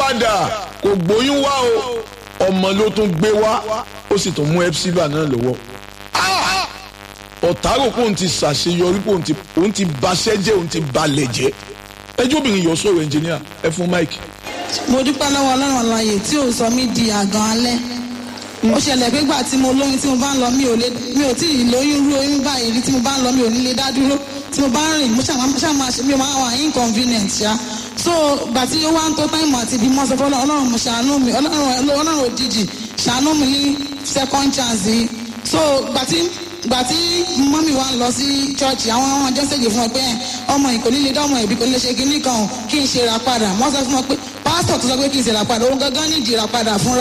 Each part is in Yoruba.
padà kò gbóyún wá o ọmọ ló tún gbé wá ó sì tún mú epsiba náà lọ́wọ́ ọ̀tárò kò ń ti ṣàṣeyọrí kò ń ti òun ti baṣẹ́ jẹ́ òun ti balẹ̀ jẹ́ ẹjọ́ obìnrin yọ sọ̀rọ̀ ẹnjìníà ẹ fún mike. mo dúpẹ́ lọ́wọ́ ọlọ́run àlàyé tí ò sọ mí di àgàn alẹ́ ó ṣẹlẹ̀ pé gbà tí mo lóyún tí mo bá ń lọ mi ò lè mi ò tí ì lóyún rú oyún báyìí rí tí mo bá ń lọ mi ò ní lè dá dúró tí mo bá ń rìn mo ṣáà máa ṣe mi ò máa wà inconvenient ṣá so gbà tí ó wá ń tó táìmù àti ibi mọ́ sọ fún ọlọ́run mo ṣàánú mi ọlọ́run òjijì ṣàánú mi ní second chance yìí so gbà tí gbà tí mọ́mí wa ń lọ sí chọ́ọ̀chì àwọn ọmọ ọjọ́ ṣèjì fún ọ pé ọmọ ìkòlí lè dánmọ̀ ìbí kò lè ṣe kinní kan kí n ṣe ra padà wọ́n sọ fún ọ pé pásítọ̀ tó sọ pé kí n ṣe ra padà òun gangan ní ìdí ra padà fúnra.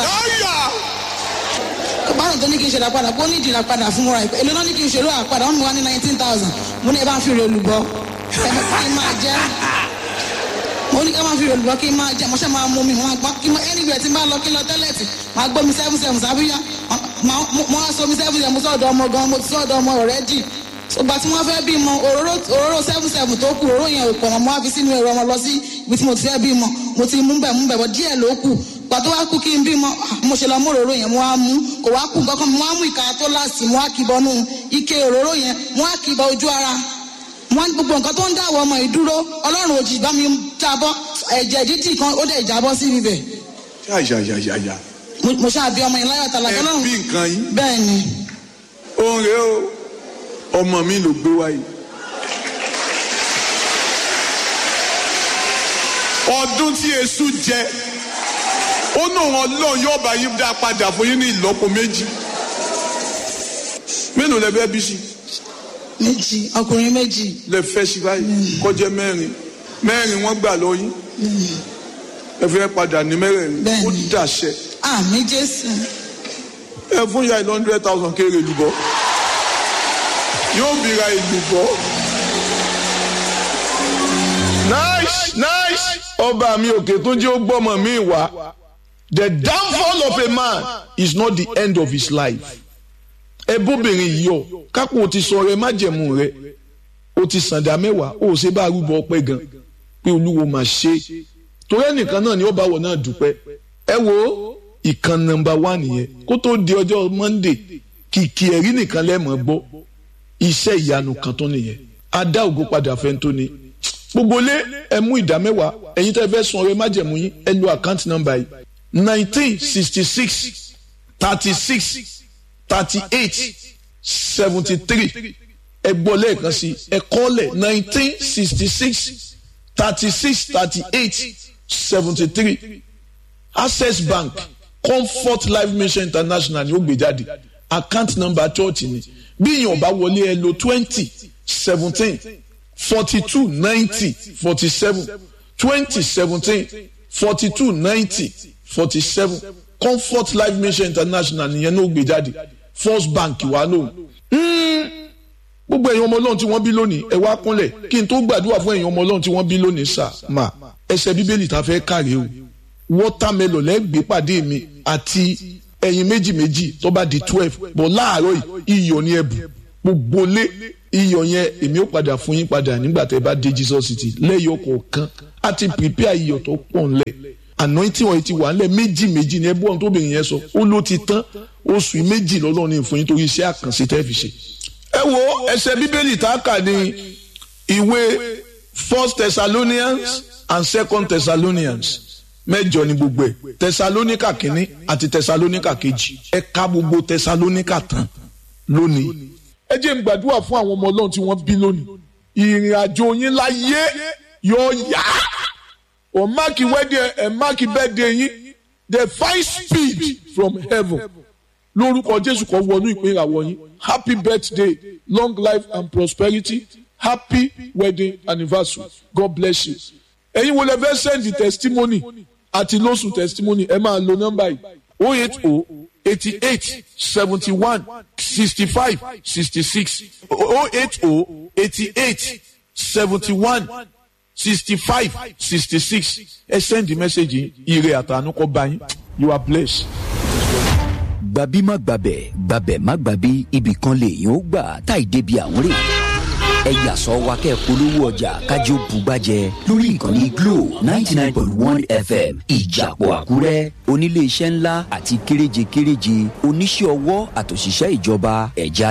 pásítọ̀ tó ní kí n ṣe ra padà kó ní ìdí ra padà fúnra èlò náà ní kí n ṣe ra padà wọ́n mi wá ní nineteen thousand mo ní ẹ bá ń fi rè olùbọ́ kí n máa jẹ́ mo ní ká máa fi rè olùbọ́ kí n máa jẹ́ mo ṣe máa mú mi máa gbọ́ kí n anywhere tí n bá lọ kí n lọ tẹ́lẹ̀tì máa gbọ́ mi seven seven sábíyá mo á sọ mi seven seven sọ̀dọ̀ ọmọ gan mo ti sọ̀dọ̀ ọmọ already ìgbà tí wọ́n fẹ́ bímọ òróró òróró seven seven tó kù òróró yẹn ò pọ̀ mọ́ mo á fi sínú ẹ̀rọ ọmọ lọ sí ibi tí mo ti fẹ́ bímọ mo ti mú bẹ̀ mú bẹ̀ bọ̀ díẹ̀ ló kù ìgbà tó wá kú kí n bímọ mo ṣe lọ mú òróró yẹn mo á mú kò wá kù nǹkan kan mo á mú ìka tó láàsì mo á kì bọnú ike òróró yẹn mo á kì bọ ojú ara mo á gbogbo nǹkan tó ń dáwọ́ ọmọ ìdúró ọlọ́run òjì bá mi jábọ́ ẹ̀jẹ̀ dídì kan ó dẹ̀ jábọ́ sí ibẹ̀. yáyáyáyá mo ṣáà bí ọmọ yẹn láyọ̀ tàlà ẹ bí nǹkan yín. bẹ́ẹ̀ ni. òun rèé o ọmọ mi ló gbé wáyé. ọdún tí èṣù jẹ ó ní òun ọlọ́run yóò bá yín dá padà fún yín ní ìlọ́po méjì mélòó lẹ fẹ́ bí sí. méjì ọkùnrin méjì. lẹ fẹ́ sí báyìí kọjá mẹ́rin mẹ́rin wọ́n gbà lọ yín ẹ fẹ́ padà ní mẹ́rẹ̀ẹ̀rin ó dàṣẹ. àmì jésù. ẹ fún ya ìlú hundred thousand kéré lùbọ́ yóò bìíra ìlùbọ́. nice nice ọba mi òkè tó jẹ́ ó gbọ́mọ mi wá the downfall of a man is not the end of his life. ẹ bóbìnrin yọ kápò ti sọ rẹ májẹ̀mú rẹ o ti sàǹdà mẹ́wàá o ṣe bá arúgbó ọpẹ́ gan pé olúwo máa ṣe torí ẹnìkan náà ni ó bá wọ náà dúpẹ́ ẹ wo ìkan nọ́mbà wá nìyẹn kó tó di ọjọ́ monday kìkì ẹ̀rí nìkan lẹ́mọ̀ gbọ́ iṣẹ́ ìyanu kan tó nìyẹn adá ògo padà fẹ́ tó ni gbogbo lé ẹ mú ìdá mẹ́wàá ẹ̀yin tẹ́ fẹ́ sun ọrẹ májẹ̀mú yín ẹ lo àkáǹtì nọ́mbà yìí nineteen sixty six thirty six thirty eight seventy three ẹ gbọ́ lẹ́ẹ̀kan sí ẹ kọ́lẹ̀ nineteen sixty six thirty six thirty eight seventy three access bank comfort life mission international ni ó gbé jáde account number church ni bí èèyàn bá wọlé ẹ lo twenty seventeen forty two ninety forty seven twenty seventeen forty two ninety forty seven comfort life mission international nìyẹn ní ó gbé jáde first bank wà lóhùn gbogbo èèyàn ọmọ ọlọ́run tí wọ́n bí lónìí ẹ wá kúnlẹ̀ kí n tó gbàdúrà fún èèyàn ọmọ ọlọ́run tí wọ́n bí lónìí sà má ẹsẹ̀ bíbélì tá a fẹ́ kàrí o wọ́támẹ́lọ̀ lẹ́gbẹ̀ẹ́ pàdé mi àti ẹyin méjì méjì tó bá di twelve bọ̀ láàárọ̀ yìí iyọ̀ ni ẹ̀bù gbogbo lé iyọ̀ yẹn èmi ó padà fún yín padà nígbà tẹ́ bá dé Jesus city lẹ́yọ̀ kọ̀ọ̀kan á ti prepare iyọ̀ tó pọ̀ ńlẹ̀ anointing oil ti wà ńlẹ̀ méjì méjì ni ẹ bọ́ ohun tóbìnrin yẹn sọ ó ló ti tán oṣù méjì lọ́lọ́run ní fún yín torí iṣẹ́ àkànṣe tẹ́ fi ṣe. ẹ wo ẹsẹ̀ bíbélì tá a kà ní ìwé first Thessalonians and second Thessalonians mẹ́jọ ni gbogbo ẹ̀ Thessalonica kínní àti Thessalonica kejì ẹ ka gbogbo Thessalonica tán lónìí. ẹ jẹ́ n gbàdúrà fún àwọn ọmọ ọlọ́run tí wọ́n bí lónìí ìrìn àjò yín láyé yóò yá ọ̀ máàkì wẹ́dẹ̀ ẹ̀ máàkì bẹ́ẹ̀dẹ̀ yín the five speed from heaven lórúkọ Jésù kan wọnú ìpín ìràwọ̀ yín happy birthday long life and prosperity happy wedding anniversary God bless you ẹ̀yin wo lẹ fẹ́ send the testimony àti lóṣù testimony ẹ máa lo nọ́mbà yìí o eight o eighty eight seventy one sixty five sixty six o eight o eighty eight seventy one sixty five sixty six ẹ send the message yìí ire àtànú kó bá yín you are blessed. gbàbí má gbàbẹ̀ gbàbẹ̀ má gbàbí ibì kan lèèyàn ó gbà táì débi àwọn rè ẹ yà sọ wa kẹ́ polówó ọjà kájí ó bugbájẹ lórí ìkànnì glo ninety nine point one fm ìjàpọ̀ àkúrẹ́ onílé iṣẹ́ ńlá àti kéréje kéréje oníṣẹ́ ọwọ́ àtòṣìṣẹ́ ìjọba ẹ̀já